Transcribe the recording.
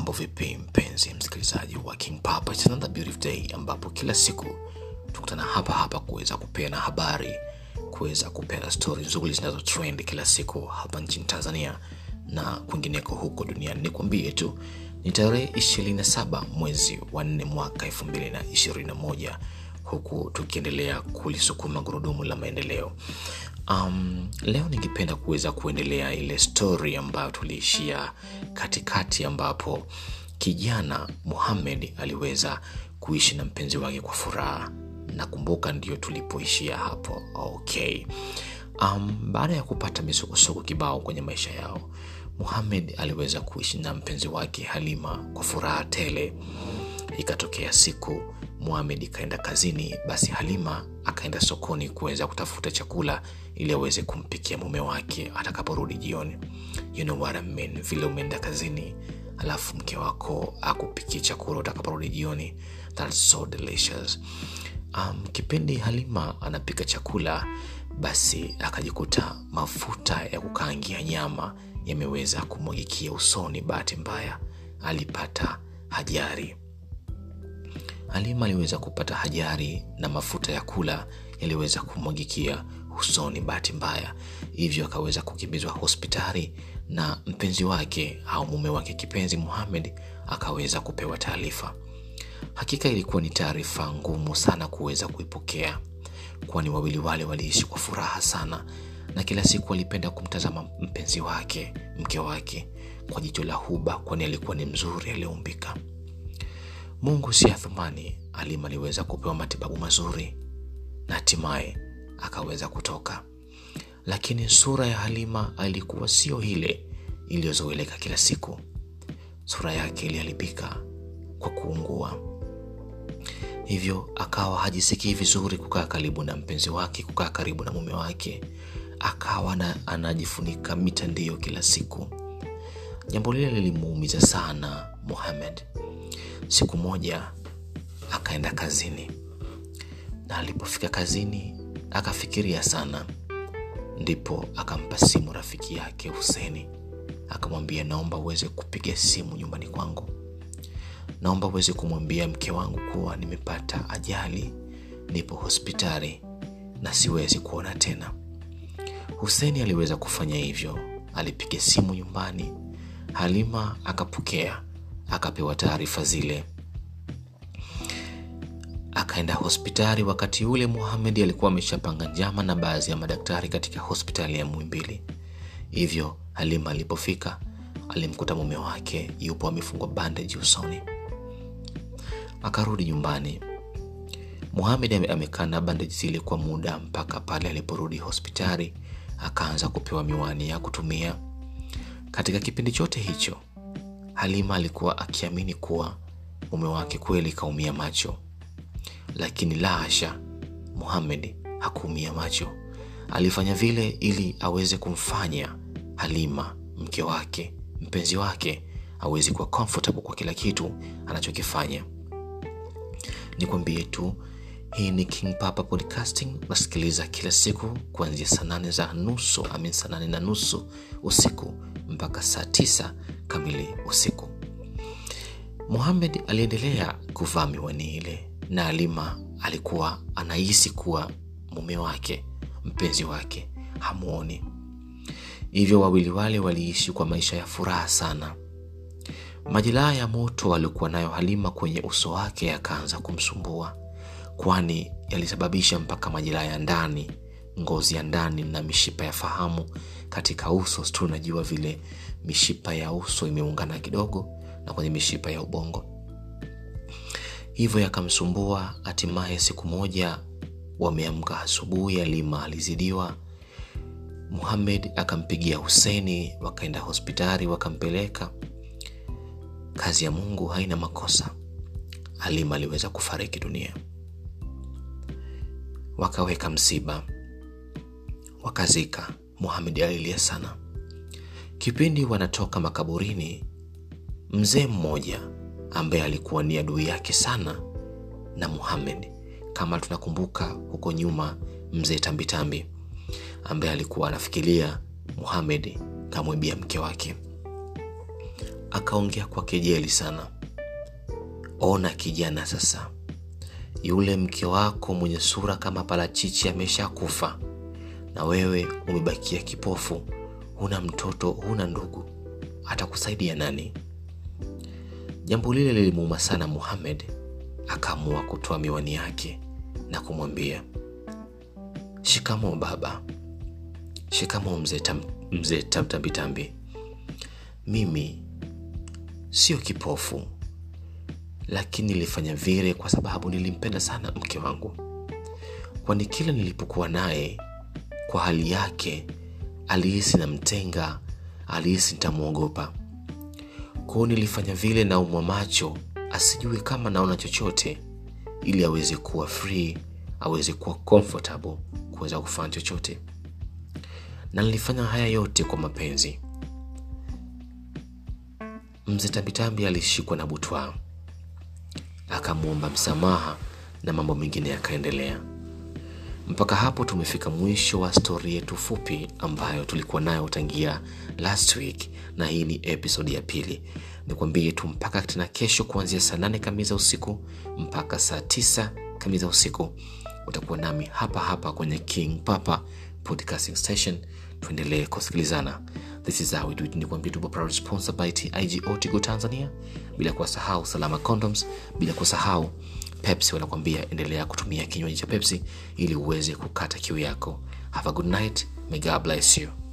mambo vipi mpenzi msikilizaji wa king papa It's another beautiful day ambapo kila siku tukutana hapa hapa kuweza kupeana habari kuweza kupeana stori nzuri zinazo trend kila siku hapa nchini tanzania na kwingineko huko duniani nikwambie tu ni tarehe 27 mwezi wa 4 mwaka 221 huku tukiendelea kulisukuma gurudumu la maendeleo um, leo ningependa kuweza kuendelea ile story ambayo tuliishia katikati ambapo kijana muhamed aliweza kuishi na mpenzi wake kwa furaha nakumbuka ndio tulipoishia hapo okay um, baada ya kupata misukosuko kibao kwenye maisha yao muhamed aliweza kuishi na mpenzi wake halima kwa furaha tele ikatokea siku muhamed ikaenda kazini basi halima akaenda sokoni kuweza kutafuta chakula ili aweze kumpikia mume wake atakaporudi jioni you know what I mean, vile umeenda kazini alafu mke wako akupikie chakula utakaporudi jioni That's so delicious um, kipindi halima anapika chakula basi akajikuta mafuta ya kukaangia nyama yameweza kumwagikia usoni bahati mbaya alipata hajari halima aliweza kupata hajari na mafuta ya kula yaliweza kumwagikia usoni bahati mbaya hivyo akaweza kukimbizwa hospitali na mpenzi wake au mume wake kipenzi muhamed akaweza kupewa taarifa hakika ilikuwa ni taarifa ngumu sana kuweza kuipokea kwani wawili wale waliishi kwa furaha sana na kila siku alipenda kumtazama mpenzi wake mke wake kwa jicho la huba kwani alikuwa ni mzuri aliyeumbika mungu si athumani alima aliweza kupewa matibabu mazuri na hatimaye akaweza kutoka lakini sura ya halima alikuwa sio ile iliyozoeleka kila siku sura yake iliharibika kwa kuungua hivyo akawa hajisikii vizuri kukaa karibu na mpenzi wake kukaa karibu na mume wake akawa na, anajifunika mitandio kila siku jambo lile lilimuumiza sana muhamed siku moja akaenda kazini na alipofika kazini akafikiria sana ndipo akampa simu rafiki yake huseni akamwambia naomba uweze kupiga simu nyumbani kwangu naomba uweze kumwambia mke wangu kuwa nimepata ajali nipo hospitali na siwezi kuona tena huseni aliweza kufanya hivyo alipiga simu nyumbani halima akapokea akapewa taarifa zile akaenda hospitali wakati ule muhamedi alikuwa ameshapanga njama na baadhi ya madaktari katika hospitali ya mwimbili hivyo halima alipofika alimkuta mume wake yupo amefungwa bandage usoni akarudi nyumbani muhamed amekaa na bandage zile kwa muda mpaka pale aliporudi hospitali akaanza kupewa miwani ya kutumia katika kipindi chote hicho halima alikuwa akiamini kuwa mume wake kweli kaumia macho lakini la hasha muhamed hakuumia macho alifanya vile ili aweze kumfanya halima mke wake mpenzi wake aweze kuwa comfortable kwa kila kitu anachokifanya nikwambie tu hii ni king papa podcasting nasikiliza kila siku kuanzia saa nane za nusu amin saa nane na nusu usiku mpaka saa tisa kamili usiku muhamed aliendelea kuvaa miwani ile na alima alikuwa anahisi kuwa mume wake mpenzi wake hamwoni hivyo wawili wale waliishi kwa maisha ya furaha sana majeraha ya moto aliokuwa nayo halima kwenye uso wake yakaanza kumsumbua kwani yalisababisha mpaka majeraha ya ndani ngozi ya ndani na mishipa ya fahamu katika uso tu unajua vile mishipa ya uso imeungana kidogo na kwenye mishipa ya ubongo hivyo yakamsumbua hatimaye siku moja wameamka asubuhi alima alizidiwa muhamed akampigia huseni wakaenda hospitali wakampeleka kazi ya mungu haina makosa halima aliweza kufariki dunia wakaweka msiba wakazika muhamed alilia sana kipindi wanatoka makaburini mzee mmoja ambaye alikuwa ni adui yake sana na muhamed kama tunakumbuka huko nyuma mzee tambitambi ambaye alikuwa anafikiria muhamed kamwibia mke wake akaongea kwa kejeli sana ona kijana sasa yule mke wako mwenye sura kama parachichi ameshakufa na wewe umebakia kipofu huna mtoto huna ndugu atakusaidia nani jambo lile lilimuuma sana muhamed akaamua kutoa miwani yake na kumwambia shikamo baba shikamo mzee tam, mzee tamtambitambi mimi sio kipofu lakini nilifanya vile kwa sababu nilimpenda sana mke wangu kwani kila nilipokuwa naye kwa hali yake alihisi namtenga alihisi nitamwogopa kwao nilifanya vile naumwa macho asijue kama naona chochote ili aweze kuwa free aweze kuwa comfortable kuweza kufanya chochote na nilifanya haya yote kwa mapenzi mzee tambitambi alishikwa na butwaa akamwomba msamaha na mambo mengine yakaendelea mpaka hapo tumefika mwisho wa stori yetu fupi ambayo tulikuwa nayo tangia last week na hii ni episodi ya pili nikwambie tu mpaka tena kesho kuanzia saa nane kamili za usiku mpaka saa tisa kamili za usiku utakuwa nami hapa hapa kwenye king papa podcasting station tuendelee kusikilizana this is how we do it nikwambia tupo proud sponsored by tigo tigo tanzania bila kuwasahau salama condoms bila kusahau pepsi wanakwambia endelea kutumia kinywaji cha pepsi ili uweze kukata kiu yako have a good night may god bless you